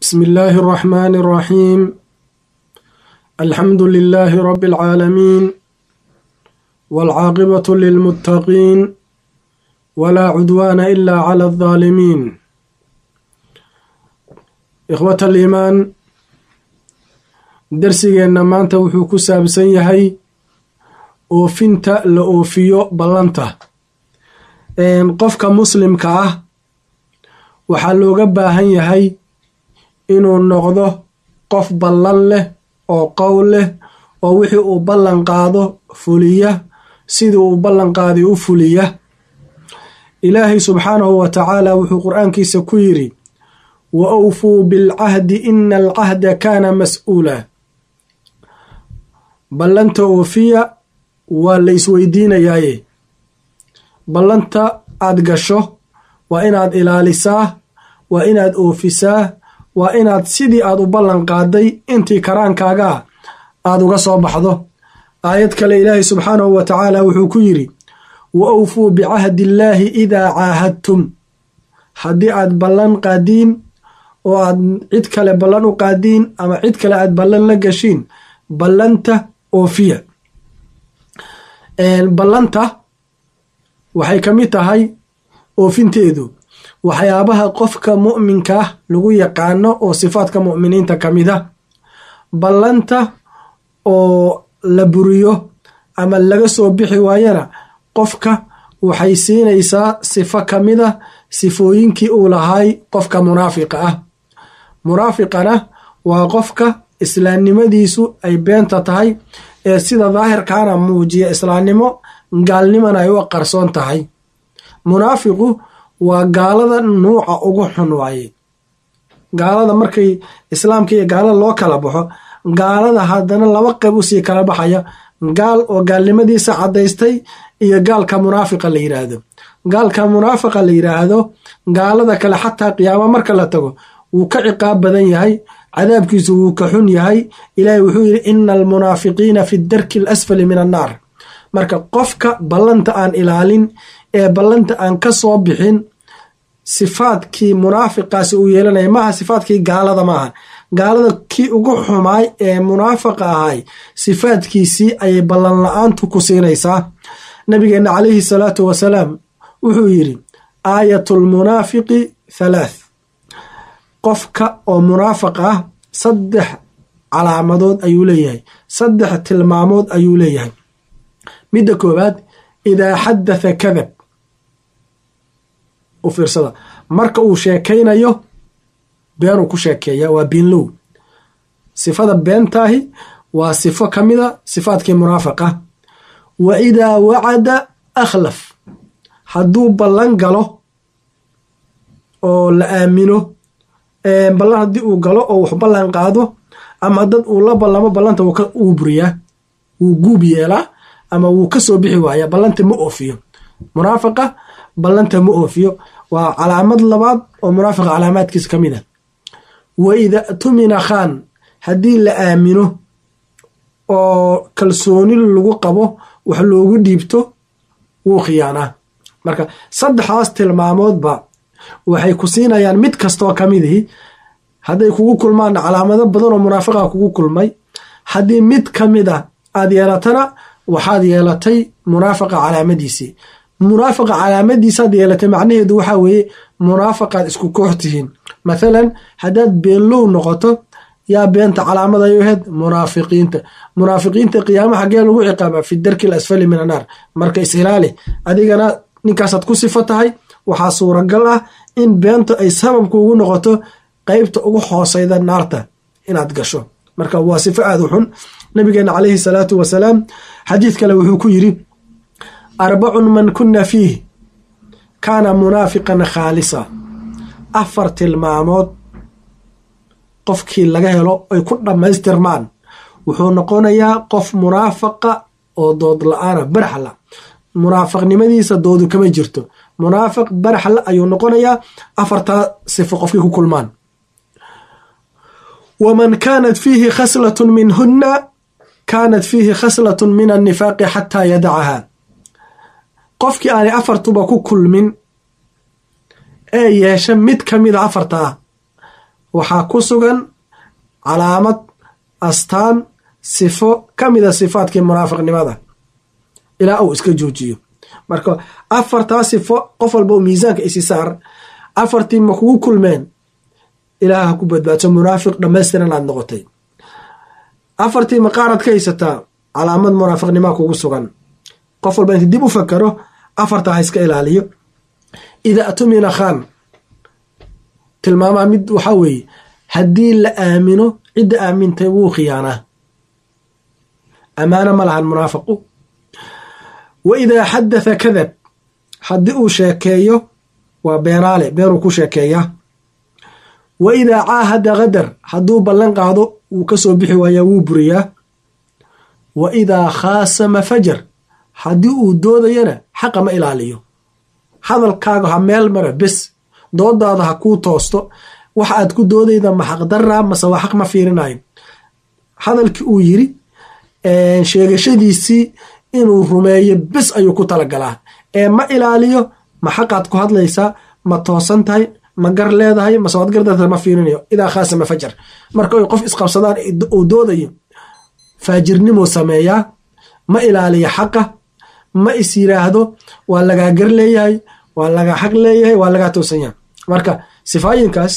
بسم الله الرحمن الرحيم الحمد لله رب العالمين والعاقبة للمتقين ولا عدوان إلا على الظالمين إخوة الإيمان darsigeenna maanta wuxuu ku saabsan yahay oofinta la oofiyo ballanta qofka muslimka ah waxaa looga baahan yahay inuu noqdo qof ballan leh oo qowl leh oo wixii uu ballan qaado fuliya sidii uu ballan qaaday u fuliya ilaahay subxaanahu wa tacaala wuxuu qur-aankiisa ku yidhi wa awfuu bilcahdi ina alcahda kaana mas-uula ballanta oofiya waa la isweydiinayaaye ballanta aad gasho waa inaad ilaalisaa waa inaad oofisaa waa inaad sidii aad u ballan qaaday intii karaankaagaa aad uga soo baxdo aayad kale ilaahay subxaanahu wa tacaala wuxuu ku yidhi wa awfuu bicahdi illaahi idaa caahadtum haddii aad ballan qaadiin oo aad cid kale ballan u qaadiin ama cid kale aad ballan la gashiin ballanta oofiya ballanta waxay ka mid tahay oofinteedu waxyaabaha qofka mu'minka ah lagu yaqaano oo sifaadka mu'miniinta ka mid a ballanta oo la buriyo ama laga soo bixi waayana qofka waxay siinaysaa sifo ka mid a sifooyinkii uu lahay qofka munaafiqa ah munaafiqana waa qofka islaamnimadiisu ay beenta tahay ee sida daahirkaana muujiya islaamnimo gaalnimana ay u qarsoon tahay munaafiqu waa gaalada nuuca ugu xun waaye gaalada markay islaamka iyo gaalada loo kala baxo gaalada haddana laba qayb usii kala baxaya gaal oo gaalnimadiisa caddaystay iyo gaalka munaafiqa la yiraahdo gaalka munaafiqa la yiraahdo gaalada kale xataa qiyaamo marka la tago wuu ka ciqaab badan yahay cadaabkiisu wuu ka xun yahay ilaahay wuxuu yidhi ina almunaafiqiina fi darki alasfali min annaar marka qofka ballanta aan ilaalin ee ballanta aan ka soo bixin sifaadkii munaafiqaasi uu yeelanaya maaha sifaadkii gaalada maaha gaalada kii ugu xumaay ee munaafiqa ahay sifaadkiisii ayay ballan la-aantu ku siinaysaa nabigeenna calayhi salaatu wasalaam wuxuu yidhi aayatu lmunaafiqi halaath qofka oo munaafiq ah saddex calaamadood ayuu leeyahay saddex tilmaamood ayuu leeyahay midda koowaad idaa xadatha kadab u fiirsada marka uu sheekaynayo beenuu ku sheekeeya waa biinlow sifada beentaahi waa sifo ka mida sifaadkii munaafiqa wa idaa wacada akhlaf hadduu ballan galo oo la aamino ballan haddii uu galo oo wax ballan qaado ama dad uu la ballamo ballanta wuu buriyaa wuu guub yeelaa ama wuu ka soo bixi waaya ballanta ma oofiyo munaafiqa ballanta ma oofiyo waa calaamad labaad oo munaafiqa calaamaadkiisa ka mid a wa ida tumina khaan haddii la aamino oo kalsooni lagu qabo wax loogu dhiibto wuu khiyaanaa marka saddexdaas tilmaamoodba waxay ku siinayaan mid kastoo ka midihi hadday kugu kulmaan calaamado badan oo munaafiqa kugu kulmay haddii mid ka mid a aad yeelatana waxaad yeelatay munaafiqa calaamadiisii munaafiqa calaamadiisaad yeelatay macnaheedu waxaa weeye munaafaqaad isku koox tihiin mathalan haddaad beenlow noqoto yaa beenta calaamad ay ahayd munaafiqiinta munaafiqiinta qiyaama xaggee lagu ciqaaba fi darki alasfali min annaar marka is-ilaali adigana ninkaasaad ku sifo tahay waxaa suuragal ah in beenta ay sababku ugu noqoto qeybta ugu hooseyda naarta inaad gasho marka waa sifo aada u xun nabigeena calayhi salaatu wasalaam xadiid kale wuxuu ku yidhi arbacun man kuna fiih kaana munaafiqan khaalisa afar tilmaamood qofkii laga helo ay ku dhammaystirmaan wuxuu noqonayaa qof munaafaqa oo dood la-aana baraxla munaafiqnimadiisa doodu kama jirto munaafiq baraxla ayuu noqonayaa afartaa sifo qofkii ku kulmaan waman kaanat fiihi khaslatun minhunna kaanat fiihi khaslatun min annifaaqi xataa yadacaha qofkii aanay afartuba ku kulmin ee yeesha mid ka mida afarta ah waxaa ku sugan calaamad astaan sifo ka mida sifaadkii munaafiqnimada ilaa uu iska joojiyo marka afartaa sifo qof walba miisaanka isi saar afartii ma kugu kulmeen ilaah ha ku badbaadso munaafiq dhamaystiran aad noqotay afartii maqaaraad ka haysataa calaamad munaafiqnimaa kugu sugan qof walba inta dib u fakaro afartaa ha iska ilaaliyo idaa tumina khan tilmaamaa mid waxaa weeye haddii la aamino cidda aamintay wuu khiyaanaa amaano ma lahan munaafiqu wa idaa xadatha kadab haddii uu sheekeeyo waa beenaale beenuu ku sheekeeyaa wa idaa caahada kadar hadduu ballan qaado wuu ka soo bixi waayaa wuu buriyaa wa idaa khaasama fajar haddii uu doodayana xaqa ma ilaaliyo hadalkaaga ha meel mara bes doodaada ha kuu toosto wax aad ku doodayda ma xaqdaraa mase waa xaq ma fiirinayo hadalkii uu yiri sheegashadiisii inuu rumeeyo bes ayuu ku talagalaa ee ma ilaaliyo ma xaqaad ku hadlaysaa ma toosan tahay ma gar leedahay mase waad gardarta ma fiirinayo idaa khaasama fajar marka ay qof isqabsadaan uu doodayo faajirnimuu sameeyaa ma ilaaliyo xaqa ma is yiraahdo waa lagaa gar leeyahay waa lagaa xaq leeyahay waa lagaa toosan yahay marka sifaayinkaas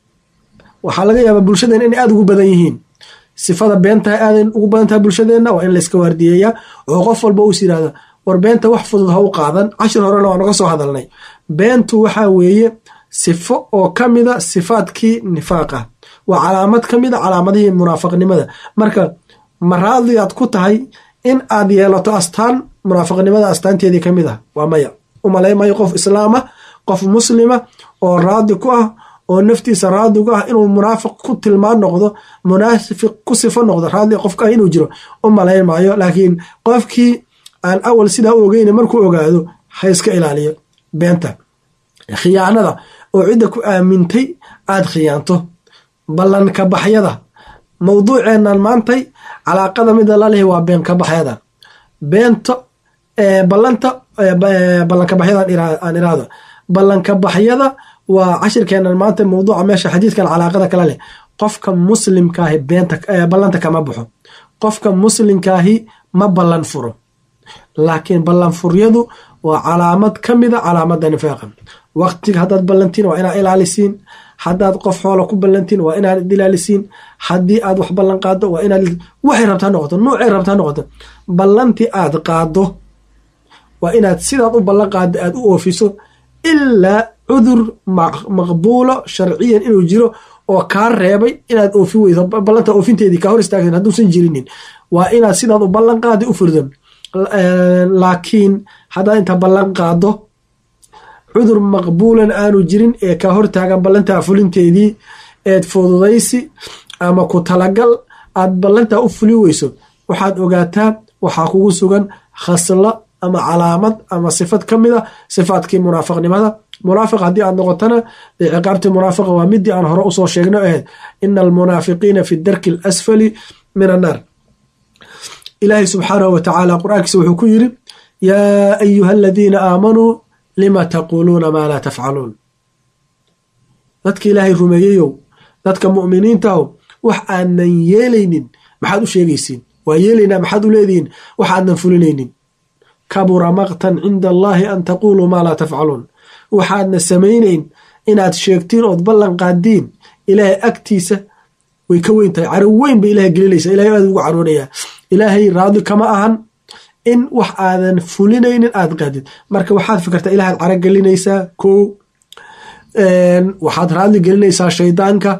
waxaa laga yaabaa bulshadeena inay aada ugu badan yihiin sifada beentaha aadan ugu badan tahay bulshadeenna waa in layska waardiyeeyaa oo qof walba uus yirahda war beenta wax fudud ha u qaadan cashir horena waa naga soo hadalnay beentu waxaa weeye sifo oo ka mida sifaadkii nifaaqa waa calaamad ka mida calaamadihii munaafiqnimada marka ma raadiyaad ku tahay in aad yeelato astaan munaafiqnimada astaanteedii ka mid ah waa maya umalaymayo qof islaama qof muslima oo raadi ku ah oo naftiisa raadigu ah inuu munaafiq ku tilmaan noqdo munaafiq ku sifo noqdo raadi qofka ah inuu jiro u malayn maayo laakiin qofkii aan awal sidaa u ogeyn markuu ogaado ha iska ilaaliyo beenta khiyaanada oo cidda ku aamintay aad khiyaanto ballanka baxyada mawduuceenan maantay calaaqada mida lalehi waa been ka baxyada beento ballanta ballanka baxyada aan iraahdo ballanka baxyada waa cashirkeenan maanta mawduuca meesha xadiidkan calaaqada kala leh qofka muslimkaahi beenta ballanta kama baxo qofka muslimkaahi ma ballan furo laakiin ballanfuryadu waa calaamad ka mida calaamada nifaaqa waqtiga haddaad ballantiin waa inaad ilaalisiin haddaad qof xoola ku ballantiin waa inaad ilaalisiin haddii aad wax ballan qaado waa inaad waxay rabtaa noqoto nuucay rabtaa noqoto ballantii aad qaado waa inaad sidaad u ballan qaado aad u oofiso ilaa cudur maqbuulo sharciyan inuu jiro oo kaa reebay inaad oofi weyso ballanta oofinteedii kaa hor istaagsan hadduusan jirinin waa inaad sidaad u ballan qaada u furdo laakiin haddaad inta ballan qaado cudur maqbuulan aanu jirin ee kaa hortaagan ballantaa fulinteedii eed fududaysi ama ku talagal aad ballantaa u fuli weyso waxaad ogaataa waxaa kugu sugan khaslo ama calaamad ama sifad ka mid a sifaadkii munaafiqnimada munaafiq haddii aad noqotona dee ciqaabtii munaafiqa waa midii aan hore usoo sheegno ahayd ina almunaafiqiina fi darki alasfali min annaar ilaahay subxaanahu wa tacaala qur-aankiisa wuxuu ku yiri yaa ayuha aladiina aamanuu lima taquuluuna maa laa tafcaluun dadka ilaahay rumeeyeyow dadka mu'miniintahow wax aadnan yeelaynin maxaad u sheegaysiin waa yeelaynaa maxaad u leedihiin wax aadnan fulinaynin kabura maqtan cinda allaahi an taquuluu maa laa tafcaluun waxaadna samaynayn inaad sheegtiin ood ballan qaadiin ilaahay agtiisa way ka weyn tahay caro weyn bay ilahay gelinaysa ilahay aad ugu caroonayaa ilaahay raadi kama ahan in wax aadan fulinaynin aad qaadid marka waxaad fikirtaa ilahaad caro gelinaysaa ko waxaad raadli gelinaysaa shaydaanka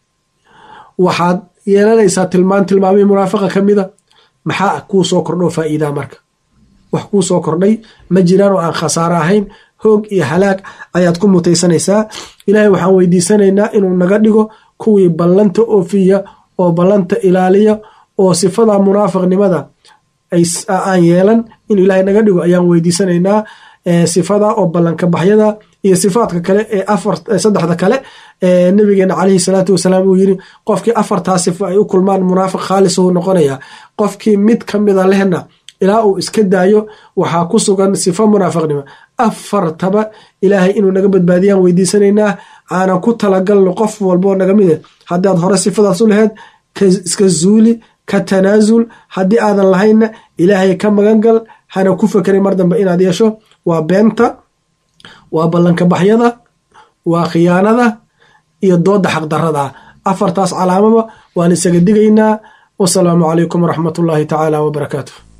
waxaad yeelanaysaa tilmaan tilmaamihii munaafiqa ka mida maxaa kuu soo kordho faa'iidaa marka wax kuu soo kordhay ma jiraan oo aan khasaaro ahayn hoog iyo halaag ayaad ku mutaysanaysaa ilaahay waxaan weydiisanaynaa inuu naga dhigo kuwii ballanta oofiya oo ballanta ilaaliya oo sifada munaafiqnimada aan yeelan inuu ilaahay naga dhigo ayaan weydiisanaynaa sifada oo ballanka baxyada iyo sifaadka kale ee afar saddexda kale ee nabigeena caleyhi salaatu wasalaam uu yiri qofkii afartaa sifo ay u kulmaan munaafiq khaalis uu noqonaya qofkii mid ka mida lehna ilaa uu iska daayo waxaa ku sugan sifo munaafiqnimo afartaba ilaahay inuu naga badbaadiyaan weydiisanaynaa aanan ku talagalno qof walboo naga mid haddaad hore sifadaas u lahayd iska zuuli ka tanaasul haddii aadan lahaynna ilaahay ka magangal hana ku fekerin mar dambe inaad yeesho waa beenta waa ballanka baxyada waa khiyaanada iyo dooda xaqdarada afartaas calaamaba waan isaga digaynaa wasalaamu calaykum waraxmat ullaahi tacaala wabarakaatu